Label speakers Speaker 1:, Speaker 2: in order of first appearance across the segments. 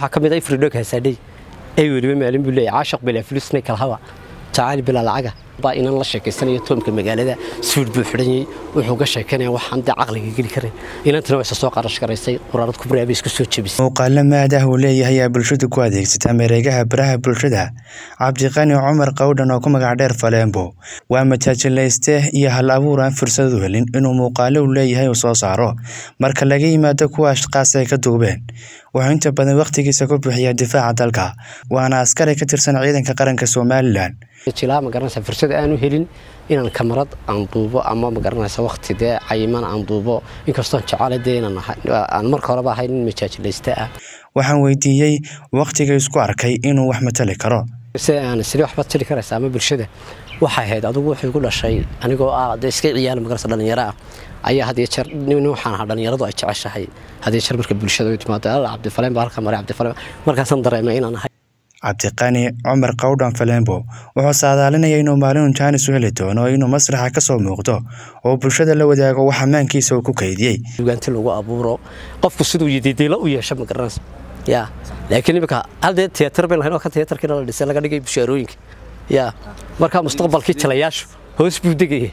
Speaker 1: waxaa ka mid ah ifridhog hasaadhay ay weliba maalin buu leeyahay caashaq bilaa fulusnay kalhawa jacayl bilaa lacaga baa inan la sheekaysanayo toomka magaalada suud buu xidhanyay wuxuu ga sheekanaya waxaan dee caqliga geli karin inantana waa isa soo qarash garaysay quraarad kubraa bay isku soo jebisay
Speaker 2: muuqaalo maadah uu leeyahay ayaa bulshadu ku adeegsataa mareegaha baraha bulshada cabdiqani cumar qawdhan oo ku magac dheer faleembo waa majaajilayste iyo hal abuur aan fursad u helin inuu muuqaalo uu leeyahay uu soo saaro marka laga yimaado kuwa ashqaas ay ka duubeen wuxuu inta badan wakhtigiisa ku bixiyaa difaaca dalka waana askari ka tirsan ciidanka qaranka somalilan
Speaker 1: jilaa ma garanaysa fursad aanu helin inaan kamarad aan duubo ama ma garanaysa waqti dee cayiman aan duubo inkastoon jecele dee inaan aan marka horeba ahay nin majaajilayste ah
Speaker 2: waxaan weydiiyey wakhtiga isku arkay inuu wax matali karo
Speaker 1: si aan sidee waxba tiri karaysa ama bulshada waxay ahayd adigu wuxuu igu dhashay anigoo ah dee iska ciyaala magarasa dhalinyaro ah ayaa had iyo jeer nin waxaan ahaa dhalinyaradu ay jeceshahay had iyo jeer marka bulshada u timaado alla cabdifaleen baa halka maray cabdifaleen markaasaan dareemay inaan ahay
Speaker 2: cabdiqani cumar qawdhan falembo wuxuu saadaalinaya inuu maalin jaanis u heli doono inuu masraxa ka soo muuqdo oo bulshada la wadaago wax ammaankiisa uu ku kaydiyey
Speaker 1: dugaanti lagu abuuro qofku siduu yididiilo u yeesho ma garanaysa ya laakiin imika hal dee tiyaatar bay lahayn oo ka tiyaatarkiina la dhisay laga dhigay bushaarooyinka ya markaa mustaqbalkii jalayaashu hoos buu degaya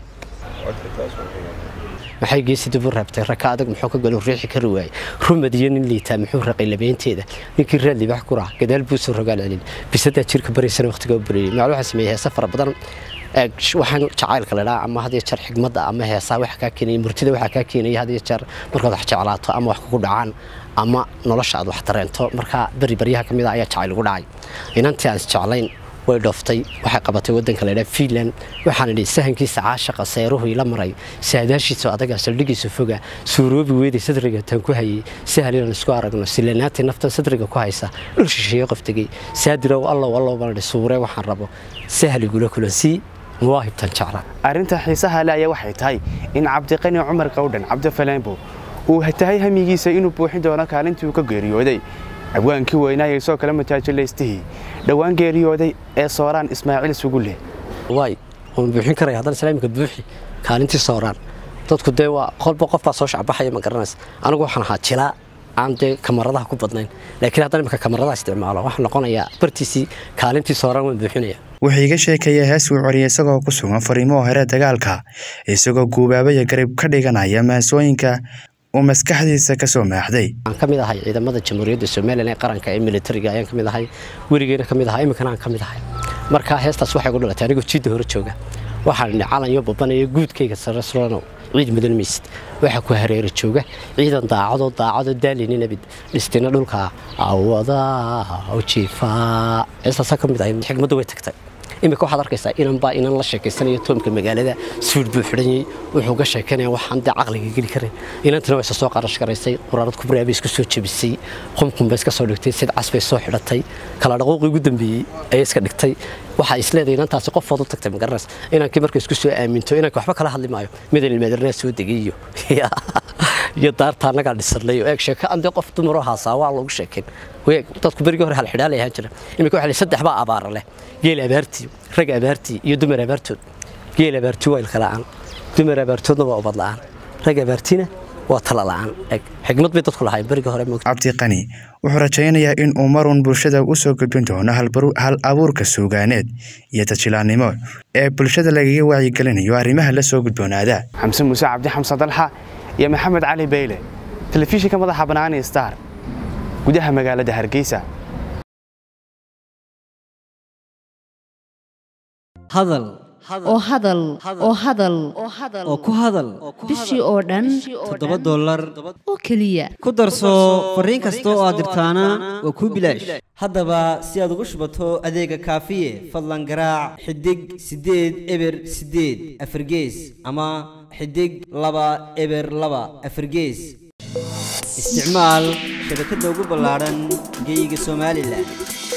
Speaker 1: maxay geesi dib u raabtay raka adag muxuu ka galo riixi kari waayey rumad iyo nin liitaa muxuu raqay labeynteeda ninkii raad libax ku raha gadaal buu soo rogaal celin bisadaa jirka baraysana waqtiga u bareeyey maclu waxaa sameeyey heesa fara badan waxaan jacaylka la dhaha ama had iyo jeer xigmadda ama heesaa waxa kaa keenaya murtida waxaa kaa keenaya had iyo jeer markaad wax jeclaato ama wax kugu dhacaan ama nolosha aad wax dareento markaa beri baryaha ka mid a ayaa jacayl ugu dhacay inantii aan isjeclayn way dhooftay waxay qabatay wadanka la yidhaha fiinland waxaana idhi sahankiisa caashaqa seeruhu ila maray saadaashiisa adaga saldhigiisa foga suuroobi weeday sadriga tan ku hayay sahal inaan isku aragno silanaati naftan sadriga ku haysa dhul shisheeye qof tegey saadirow allow allow baan idhi suuree waxaan rabo sahal igula kulansii muwaahibtan jecla
Speaker 3: arrinta xiisaha le ayaa waxay tahay in cabdiqani cumar qawdhan cabdifalembo uu tahay hamigiisa inuu buuxin doono kaalintii uu ka geeriyooday abwaankii weynaaya isoo kale mataajilaystihii dhowaan geeriyooday ee sooraan ismaaciil sugulle
Speaker 1: waay waan buuxin karaya haddana islaamika buuxi kaalintii sooraan dadku dee waa qolba qof baa soo shacbaxaya ma garanaysa anigu waxaan ahaa jilaa aan dee kamaradaha ku badnayn laakiin haddana imika kamaradaha isticmaalo waxaan noqonayaa bartiisii kaalintii sooraan waan buuxinaya
Speaker 2: wuxuu iga sheekaya hees uu coriyay isagoo ku sugan fariimaha hore dagaalka isagoo guubaabaya garib ka dhiganaya maasooyinka uu maskaxdiisa ka soo maaxday
Speaker 1: aan ka mid ahay ciidamada jamhuuriyadda somalilan ee qaranka ee militariga ayaan ka mid ahay weligeena ka mid ahaa iminkana aan ka mid ahay marka heestaas waxay gu dhalatay anigoo jiidda hore jooga waxaan idhi calanyo babanaya guudkayga sare sulanow ciid mudan maysid waxaa ku hareera jooga ciidan daacadoo daacadoo daalini nabid dhistina dhulka awada jiifaa heestaasaa ka mid ahay xigmaddu way tagtay imika waxaad arkaysaa inanbaa inan la sheekaysanayo toomka magaalada suud buu xidhanyay wuxuu ga sheekanaya waxaan dee caqliga geli karin inantana waa isa soo qarash garaysay quraarad kubraa bay isku soo jebisay qumqum bay iska soo dhigtay sid cas bay soo xidhatay kala dhaqooqii ugu dambeeyey ayay iska dhigtay waxaa isleedahay inantaasi qofood u tagtay magaranaysa inankii marka isku soo aaminto inanka waxba kala hadli maayo midan ilmaadarnaa soo degay iyo iyo daarta annagaa dhisanay oo eeg sheeko aan dee qof dumaroo haasaa waa loogu sheekayn dadku berigii hore halxidhaalay ahaan jira imika waxa saddex baa abaara leh geel abaartii rag abaartii iyo dumar abaartood geel abaartii waa ilka la'aan dumar abaartoodna waa ubad la'aan rag abaartiina waa tala la'aan xigmad bay dadku lahayn berigii hore
Speaker 2: cabdiqani wuxuu rajaynayaa in uu marun bulshada u soo gudbin doono hal abuurka suugaaneed iyo tajilaannimo ee bulshada lagaga wacyigelinayo arrimaha la soo gudboonaada
Speaker 3: xamse muuse cabdi xamse dalxa iyo maxamed cali beyle telefishinka madaxa banaani star gudaha magaalada hargeysa
Speaker 4: hadal
Speaker 5: oo hadal oo hadal
Speaker 4: oo ku hadal
Speaker 5: bishii oo dhan
Speaker 4: toddoba dollar
Speaker 5: oo keliya
Speaker 4: ku darso fariin kasta oo aad dirtaana waa kuu bilaash haddaba si aad ugu shubato adeega kaafiye fadlan garaac xidig siddeed eber siddeed afargees ama xidig laba eber laba afargees isticmaal shabakadda ugu ballaadhan geeyiga somalilan